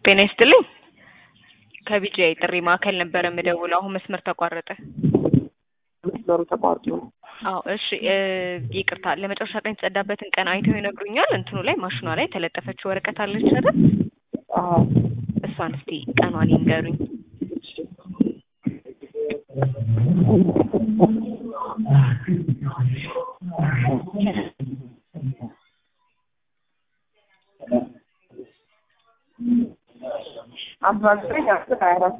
ጤና ይስጥልኝ። ከቢጂአይ ጥሪ ማዕከል ነበረ የምደውለው። አሁን መስመር ተቋረጠ። መስመሩ ተቋርጦ ነው። አዎ እሺ፣ እ ይቅርታ ለመጨረሻ ቀን የተጸዳበትን ቀን አይተው ይነግሩኛል? እንትኑ ላይ ማሽኗ ላይ የተለጠፈችው ወረቀት አለች አይደል? አዎ እሷን እስቲ ቀኗን ይንገሩኝ። አስራ ዘጠኝ አስር ሀያ አራት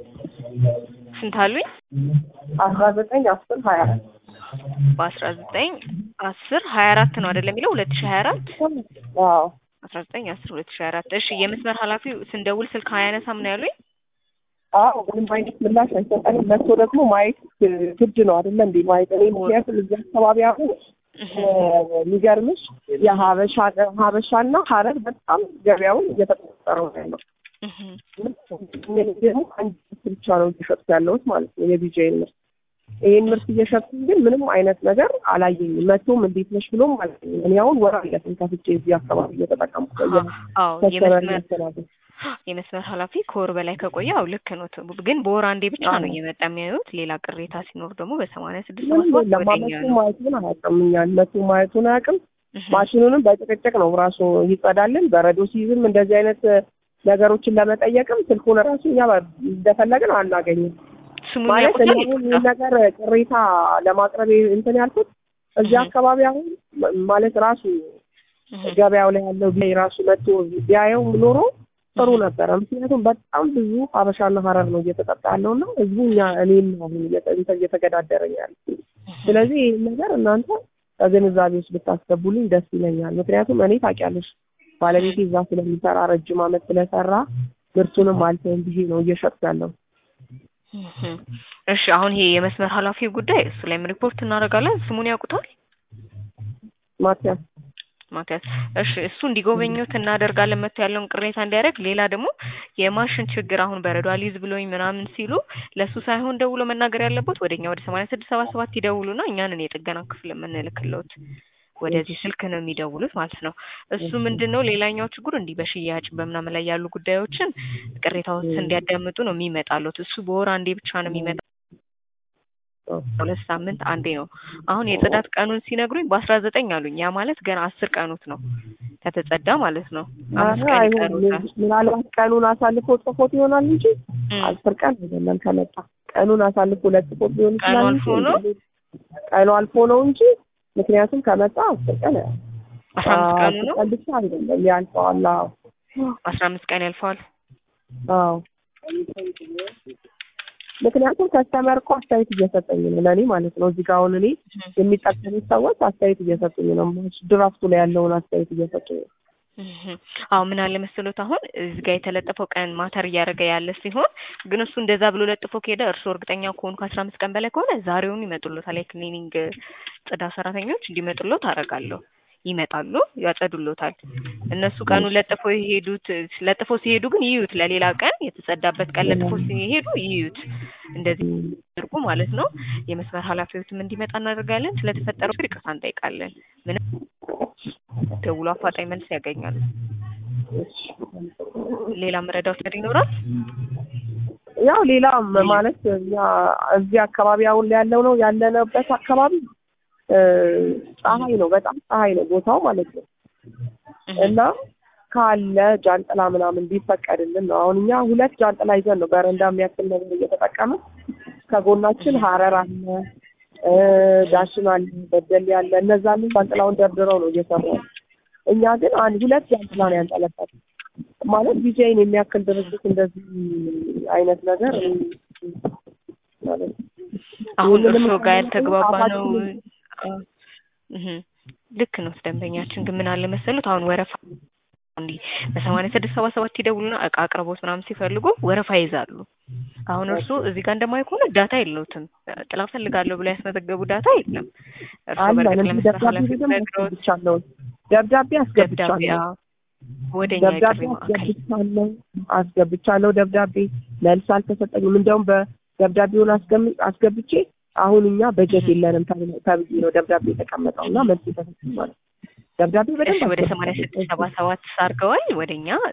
ስንት አሉኝ? አስራ ዘጠኝ አስር ሀያ አራት በአስራ ዘጠኝ አስር ሀያ አራት ነው አይደለም የሚለው ሁለት ሺ ሀያ አራት አዎ አስራ ዘጠኝ አስር ሁለት ሺ ሀያ አራት እሺ የመስመር ኃላፊው ስንደውል ስልክ አያነሳም ነው ያሉኝ? አዎ ምንም አይነት ምላሽ አይሰጠንም። መጥቶ ደግሞ ማየት ግድ ነው አይደለ እንዴ? ማየት እኔ ምክንያቱም እዚህ አካባቢ አሁን የሚገርምሽ የሀበሻ ሀበሻና ሀረር በጣም ገበያውን እየተቆጠረው ነው ያለው። እህ ደግሞ አንድ ምርት ብቻ ነው እየሸጥኩ ያለሁት ማለት ነው የቢጂአይን ምርት። ይህን ምርት እየሸጥኩ ግን ምንም አይነት ነገር አላየኝም። መቶም እንዴት ነሽ ብሎም አላየኝም። እኔ አሁን ወር አለፈኝ ከፍቼ እዚህ አካባቢ እየተጠቀምኩ አዎ ከስተመር የመስመር እያስተናገድኩ የመስመር ኃላፊ ከወር በላይ ከቆየ አው ልክ ነው። ግን በወር አንዴ ብቻ ነው እየመጣ የሚያዩት። ሌላ ቅሬታ ሲኖር ደግሞ በሰማንያ ስድስት ምንም ሰባት የለም። ወደኛ ማለቱ ነው። ማየቱን አያውቅም። እኛን መቶ ማየቱን አያውቅም። እህ ማሽኑንም በጭቅጭቅ ነው ራሱ ይጸዳልን። በረዶ ሲይዝም እንደዚህ አይነት ነገሮችን ለመጠየቅም ስልኩን ራሱ እኛ እንደፈለግን አናገኝም። ስሙን ማለት እኔ ያውቁታል? አሁን ይህን ነገር ቅሬታ ለማቅረብ እንትን ያልኩት እዚህ እህ አካባቢ አሁን ማለት ራሱ እህ ገበያው ላይ ያለው ቢያይ ራሱ መጥቶ ቢያየው ኖሮ ጥሩ ነበረ። ምክንያቱም በጣም ብዙ ሀበሻና ሀረር ነው እየተጠጣ ያለው እና ህዝቡ እኛ እኔም አሁን እየተ- እንትን እየተገዳደረኝ ያለ ስለዚህ ይህን ነገር እናንተ ከግንዛቤ ውስጥ ብታስገቡልኝ ደስ ይለኛል። ምክንያቱም እኔ ታውቂያለሽ ባለቤቴ እዛ ስለሚሰራ ረጅም ዓመት ስለሰራ ምርቱንም አልተውም ብዬ ነው እየሸጥኩ ያለው። እህ እሺ አሁን ይሄ የመስመር ኃላፊው ጉዳይ እሱ ላይም ሪፖርት እናደርጋለን። ስሙን ያውቁታል? ማቲያስ ማቲያስ እሺ፣ እሱ እንዲጎበኙት እናደርጋለን። መጥቶ ያለውን ቅሬታ እንዲያደርግ። ሌላ ደግሞ የማሽን ችግር አሁን በረዶ አልይዝ ብሎኝ ምናምን ሲሉ ለእሱ ሳይሆን ደውሎ መናገር ያለበት ወደኛ ወደ ሰማንያ ስድስት ሰባ ሰባት ይደውሉና እኛንን የጥገና ክፍል የምንልክለት ወደዚህ ስልክ ነው የሚደውሉት ማለት ነው። እሱ ምንድን ነው ሌላኛው ችግር እንዲህ በሽያጭ በምናምን ላይ ያሉ ጉዳዮችን ቅሬታዎች እንዲያዳምጡ ነው የሚመጣሉት። እሱ በወር አንዴ ብቻ ነው የሚመጣ ሁለት ሳምንት አንዴ ነው። አሁን የጽዳት ቀኑን ሲነግሩኝ በአስራ ዘጠኝ አሉኝ። ያ ማለት ገና አስር ቀኑት ነው ከተጸዳ ማለት ነው። አምስት ኧረ ቀን አይሆንም። ይቀሩታል። ምናልባት ቀኑን አሳልፎ ጽፎት ይሆናል እንጂ እም፣ አስር ቀን አይደለም ከመጣ ቀኑን አሳልፎ ለጽፎት ሊሆን ቀኑ ይችላል አልፎ እንጂ ነው? ቀኑ አልፎ ነው እንጂ ምክንያቱም ከመጣ አስር ቀን አስራ አምስት ቀኑ ነው። አስር ቀን ብቻ አይደለም ያልፈዋል። አዎ አስራ አምስት ቀን ያልፈዋል። አዎ ምክንያቱም ከስተመር እኮ አስተያየት እየሰጠኝ ነው ለእኔ ማለት ነው። እዚህ ጋር አሁን እኔ የሚጠቀሙት ሰዎች አስተያየት እየሰጡኝ ነው። ድራፍቱ ላይ ያለውን አስተያየት እየሰጡኝ ነው። እህ፣ አዎ ምን አለ መሰሎት አሁን እዚህ ጋር የተለጠፈው ቀን ማተር እያደረገ ያለ ሲሆን ግን እሱ እንደዛ ብሎ ለጥፎ ከሄደ እርስዎ እርግጠኛ ከሆኑ ከአስራ አምስት ቀን በላይ ከሆነ ዛሬውኑ ይመጡሎታል። የክሊኒንግ ጽዳት ሰራተኞች እንዲመጡሎት አደርጋለሁ። ይመጣሉ፣ ያጸዱሎታል። እነሱ ቀኑን ለጥፎ የሄዱት ለጥፎ ሲሄዱ ግን ይዩት፣ ለሌላ ቀን የተጸዳበት ቀን ለጥፎ ሲሄዱ ይዩት። እንደዚህ አድርጉ ማለት ነው። የመስመር ኃላፊዎችም እንዲመጣ እናደርጋለን። ስለተፈጠረው ችግር ይቅርታ እንጠይቃለን። ምንም ደውሎ አፋጣኝ መልስ ያገኛሉ። ሌላ መረዳት ነገር ይኖራል? ያው ሌላ ማለት እኛ እዚህ አካባቢ አሁን ያለው ነው ያለንበት አካባቢ እ ፀሐይ ነው፣ በጣም ፀሐይ ነው ቦታው ማለት ነው። እና ካለ ጃንጥላ ምናምን ቢፈቀድልን ነው። አሁን እኛ ሁለት ጃንጥላ ይዘን ነው በረንዳ የሚያክል ነገር እየተጠቀምን ከጎናችን ሀረር አለ እ ዳሽን አለ በደሌ አለ። እነዛን ጃንጥላውን ደርድረው ነው እየሰሩ ያሉት። እኛ ግን አንድ ሁለት ጃንጥላ ነው ያንጠለጠል ማለት ቢጃይን የሚያክል ድርጅት እንደዚህ አይነት ነገር ማለት አሁን ይህንንም እርስዎ ጋር ያልተግባባ ነው። አፋችንን- እህ ልክ ነው። ደንበኛችን ግን ምን አለ መሰሉት አሁን ወረፋ እንዲህ በሰማንያ ስድስት ሰባ ሰባት ይደውሉና እቃ አቅርቦት ምናምን ሲፈልጉ ወረፋ ይይዛሉ። አሁን እርሱ እዚህ ጋር እንደማይ ከሆነ ዳታ የለውትም። ጥላ ፈልጋለሁ ብሎ ያስመዘገቡ ዳታ የለም። እርሱ አለ በእርግጥ እነዚህ ለመስመር ደብዳቤ ኃላፊ ደግሞ ነግረውት አስገብቻለሁ። ደብዳቤ ደብዳቤ አስገብቻለሁ። አዎ፣ ወደኛ ደብዳቤ የጥሪ ማዕከል አስገብቻለሁ አስገብቻለሁ። ደብዳቤ መልስ አልተሰጠኝም። እንደውም በደብዳቤውን አስገም- አስገብቼ አሁን እኛ በጀት የለንም ተብሎ- ተብዬ ነው ደብዳቤ የተቀመጠው እና መልስ የተሰጠኝ ማለት ነው። ደብዳቤ እሺ በደንብ ወደ ሰማንያ ስድስት ሰባ አስገብቻለሁ። ሰባት አድርገዋል። ወደኛ ጥላ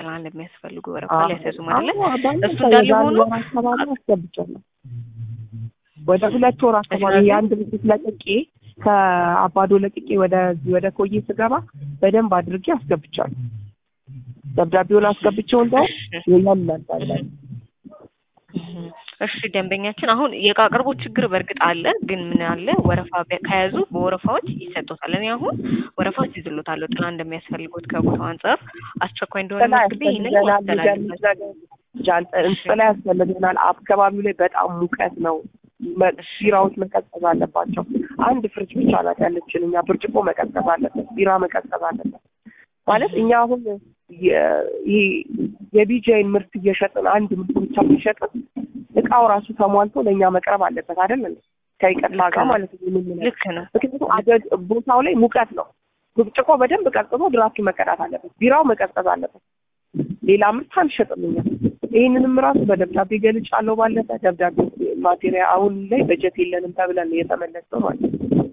ጥላ እንደሚያስፈልጉ ወረፋ ሊያስያዙ ማለት አዎ፣ ባለፈው እሱ እንዳለ የዛሬ ሆኖ ወር አካባቢ አስገብቻለሁ። ወደ ሁለት ወር አካባቢ ስለዚህ- የአንድ ብስት ለቅቄ ከአባዶ ለቅቄ ወደዚህ ወደ ኮዬ ስገባ በደንብ አድርጌ አስገብቻለሁ። ደብዳቤውን አስገብቼው እንደው እሺ የለም ነበር ላይ እህ፣ እሺ ደንበኛችን አሁን የእቃ አቅርቦት ችግር በእርግጥ አለ፣ ግን ምን አለ ወረፋ በ- ከያዙ በወረፋዎች ይሰጡታል። እኔ አሁን ወረፋዎች ይዝሎታለሁ ጥላ እንደሚያስፈልጉት ከቦታው አንጻር አስቸኳይ እንደሆነ ጥላ መዝግቤ ይህንን ያስፈልገናል። የሚገርምሽ ማስተላለፍ ነገር ጃን- ጥላ ያስፈልገናል። አካባቢው ላይ በጣም ሙቀት ነው። መ- ቢራዎች መቀዝቀዝ አለባቸው። አንድ ፍሪጅ ብቻ ናት ያለችን። እኛ ብርጭቆ መቀዝቀዝ አለበት፣ ቢራ መቀዝቀዝ አለበት። ማለት እኛ አሁን የ- ይሄ የቢጃይን ምርት እየሸጥን አንድ ምርት ብቻ እየሸጥን እቃው ራሱ ተሟልቶ ለእኛ መቅረብ አለበት አይደል እንዴ? ከይቅርታ ጋር ማለት ነው። ምን ምን ልክ ነው። ምክንያቱም አደ- ቦታው ላይ ሙቀት ነው። ብርጭቆ በደንብ ቀዝቅዞ ድራፍቱ መቀዳት አለበት። ቢራው መቀዝቀዝ አለበት። ሌላ ምርት አንሸጥም እኛ። ይህንንም ራሱ በደብዳቤ ገልጫለሁ። ባለፈ ደብዳቤ ማቴሪያ አሁን ላይ በጀት የለንም ተብለን ነው የተመለሰው ማለት ነው።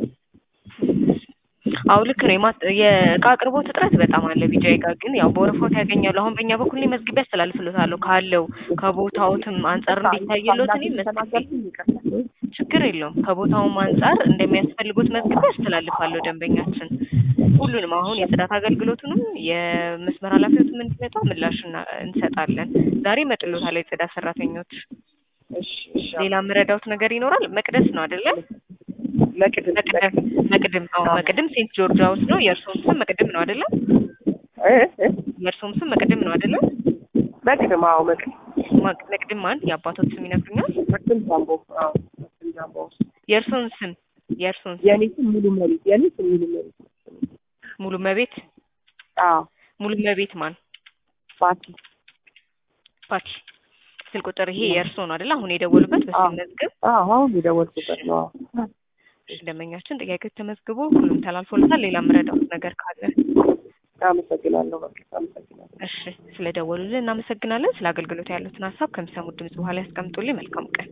አው ልክ ነው። የማ- የእቃ አቅርቦት እጥረት በጣም አለ። ቢጃይ ጋር ግን ያው በወረፋዎት ያገኛሉ። አሁን በእኛ በኩል እኔ መዝግቤ አስተላልፍልዎታለሁ ካለው ከቦታዎትም አንጻር እንዲታይሎት እኔ መዝግቤ ተናገርኩኝ ይቀርታል። ችግር የለውም። ከቦታውም አንጻር እንደሚያስፈልጉት መዝግቤ አስተላልፋለሁ። ደንበኛችን ሁሉንም አሁን የጽዳት አገልግሎቱንም የመስመር ኃላፊዎትም እንዲመጣ ምላሽ እና- እንሰጣለን። ዛሬ ይመጡልዎታል የጽዳት ሰራተኞች። እሺ እሺ። ሌላ የምረዳውት ነገር ይኖራል? መቅደስ ነው አይደለ? ለቅድም መቅደም መቅድም አዎ መቅድም ሴንት ጆርጅ ሃውስ ነው። የእርስዎም ስም መቅድም ነው አይደለ? እ እ የእርስዎም ስም መቅድም ነው አይደለ? መቅድም አዎ መቅድም ማ- መቅድም ማን የአባቶት ስም ይነግሩኛል? መቅድም ጃምቦ አዎ መቅድም ጃምቦ የእርስዎን ስም የእርስዎን ስም የኔ ስም ሙሉ መሬት የኔ ስም ሙሉ መሬት ሙሉ መቤት አዎ ሙሉ መቤት ማን ባቲ ፓቲ ስልክ ቁጥር ይሄ የእርስዎ ነው አይደለ? አሁን የደወሉበት አዎ። በስም መዝገብ አዎ አሁን የደወልኩበት ነው አዎ። ደንበኛችን ጥያቄዎች ተመዝግቦ ሁሉም ተላልፎለታል። ሌላ የምረዳውት ነገር ካለ አመሰግናለሁ በቃ አመሰግናለሁ እሺ፣ ስለደወሉልን እናመሰግናለን። ስለ አገልግሎት ያሉትን ሀሳብ ከሚሰሙት ድምጽ በኋላ ያስቀምጡልኝ። መልካም ቀን።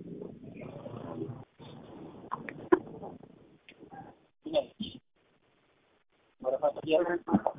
Yeah.